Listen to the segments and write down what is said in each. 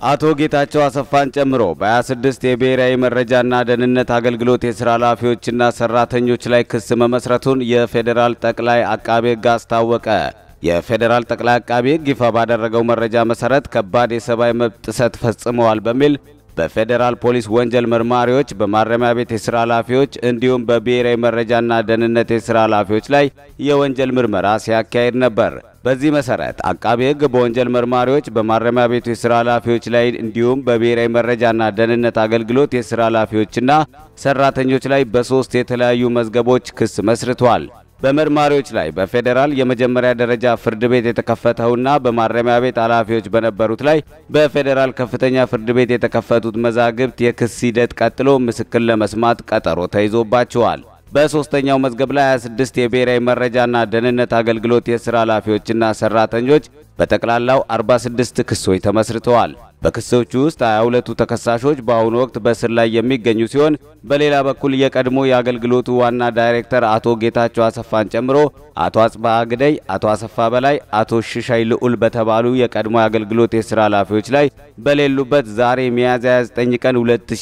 አቶ ጌታቸው አሰፋን ጨምሮ በ26 የብሔራዊ መረጃና ደህንነት አገልግሎት የሥራ ኃላፊዎችና ሠራተኞች ላይ ክስ መመስረቱን የፌዴራል ጠቅላይ አቃቤ ሕግ አስታወቀ። የፌዴራል ጠቅላይ አቃቤ ሕግ ይፋ ባደረገው መረጃ መሠረት ከባድ የሰብአዊ መብት ጥሰት ፈጽመዋል በሚል በፌዴራል ፖሊስ ወንጀል መርማሪዎች፣ በማረሚያ ቤት የሥራ ኃላፊዎች እንዲሁም በብሔራዊ መረጃና ደህንነት የሥራ ኃላፊዎች ላይ የወንጀል ምርመራ ሲያካሄድ ነበር። በዚህ መሰረት አቃቤ ሕግ በወንጀል መርማሪዎች፣ በማረሚያ ቤቱ የሥራ ኃላፊዎች ላይ እንዲሁም በብሔራዊ መረጃና ደህንነት አገልግሎት የሥራ ኃላፊዎችና ሠራተኞች ላይ በሦስት የተለያዩ መዝገቦች ክስ መስርቷል። በመርማሪዎች ላይ በፌዴራል የመጀመሪያ ደረጃ ፍርድ ቤት የተከፈተውና በማረሚያ ቤት ኃላፊዎች በነበሩት ላይ በፌዴራል ከፍተኛ ፍርድ ቤት የተከፈቱት መዛግብት የክስ ሂደት ቀጥሎ ምስክር ለመስማት ቀጠሮ ተይዞባቸዋል። በሦስተኛው መዝገብ ላይ 26 የብሔራዊ መረጃና ደህንነት አገልግሎት የሥራ ኃላፊዎችና ሠራተኞች በጠቅላላው 46 ክሶች ተመስርተዋል። በክሶቹ ውስጥ 22ቱ ተከሳሾች በአሁኑ ወቅት በእስር ላይ የሚገኙ ሲሆን በሌላ በኩል የቀድሞ የአገልግሎቱ ዋና ዳይሬክተር አቶ ጌታቸው አሰፋን ጨምሮ አቶ አጽባህ ግደይ፣ አቶ አሰፋ በላይ፣ አቶ ሽሻይ ልዑል በተባሉ የቀድሞ የአገልግሎት የሥራ ኃላፊዎች ላይ በሌሉበት ዛሬ ሚያዝያ 29 ቀን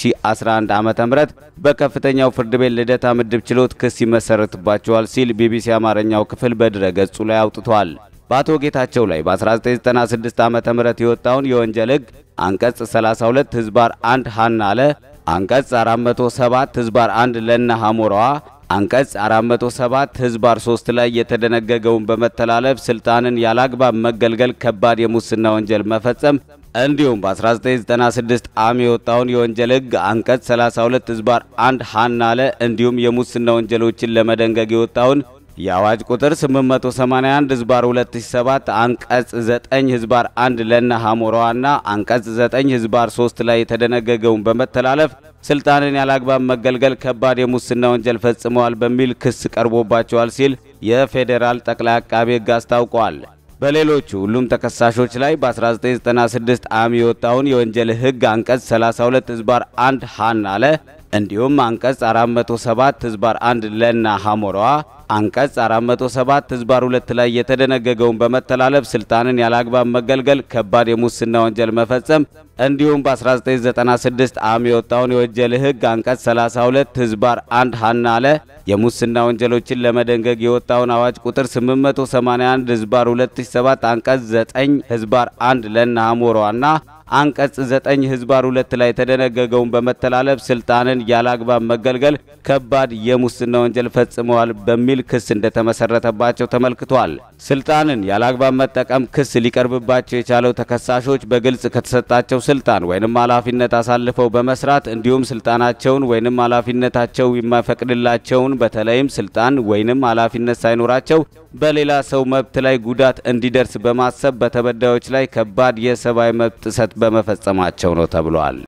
2011 ዓ.ም በከፍተኛው ፍርድ ቤት ልደታ ምድብ ችሎት ክስ ይመሰረትባቸዋል ሲል ቢቢሲ አማርኛው ክፍል በድረ ገጹ ላይ አውጥቷል። በአቶ ጌታቸው ላይ በ1996 ዓ.ም የወጣውን የወንጀል ሕግ አንቀጽ 32 ህዝባር 1 ሀና አለ፣ አንቀጽ 407 ህዝባር 1 ለነ ሐሞራዋ፣ አንቀጽ 407 ህዝባር 3 ላይ የተደነገገውን በመተላለፍ ስልጣንን ያላግባብ መገልገል ከባድ የሙስና ወንጀል መፈጸም እንዲሁም በ1996 ዓም የወጣውን የወንጀል ሕግ አንቀጽ 32 ህዝባር 1 ሀና አለ እንዲሁም የሙስና ወንጀሎችን ለመደንገግ የወጣውን የአዋጅ ቁጥር 881 ህዝባር 2007 አንቀጽ 9 ህዝባር 1 ለነ ሐሞራዋና አንቀጽ 9 ህዝባር 3 ላይ የተደነገገውን በመተላለፍ ስልጣንን ያላግባብ መገልገል ከባድ የሙስና ወንጀል ፈጽመዋል በሚል ክስ ቀርቦባቸዋል ሲል የፌዴራል ጠቅላይ አቃቤ ሕግ አስታውቋል። በሌሎቹ ሁሉም ተከሳሾች ላይ በ1996 ዓም የወጣውን የወንጀል ሕግ አንቀጽ 32 ህዝባር 1 ሀን አለ እንዲሁም አንቀጽ 407 ህዝባር 1 ለና ሐሞራዋ አንቀጽ 407 ህዝባር 2 ላይ የተደነገገውን በመተላለፍ ስልጣንን ያላግባብ መገልገል ከባድ የሙስና ወንጀል መፈጸም እንዲሁም በ1996 ዓም የወጣውን የወንጀል ሕግ አንቀጽ 32 ህዝባር 1 ሀና አለ የሙስና ወንጀሎችን ለመደንገግ የወጣውን አዋጅ ቁጥር 881 ህዝባር 2007 አንቀጽ 9 ህዝባር 1 ለና ሐሞራዋና አንቀጽ 9 ህዝባር 2 ላይ የተደነገገውን በመተላለፍ ስልጣንን ያላግባብ መገልገል ከባድ የሙስና ወንጀል ፈጽመዋል በሚል ክስ እንደተመሰረተባቸው ተመልክቷል። ስልጣንን ያላግባብ መጠቀም ክስ ሊቀርብባቸው የቻለው ተከሳሾች በግልጽ ከተሰጣቸው ስልጣን ወይንም ኃላፊነት አሳልፈው በመስራት እንዲሁም ስልጣናቸውን ወይንም ኃላፊነታቸው የማይፈቅድላቸውን በተለይም ስልጣን ወይንም ኃላፊነት ሳይኖራቸው በሌላ ሰው መብት ላይ ጉዳት እንዲደርስ በማሰብ በተበዳዮች ላይ ከባድ የሰብአዊ መብት ጥሰት በመፈጸማቸው ነው ተብሏል።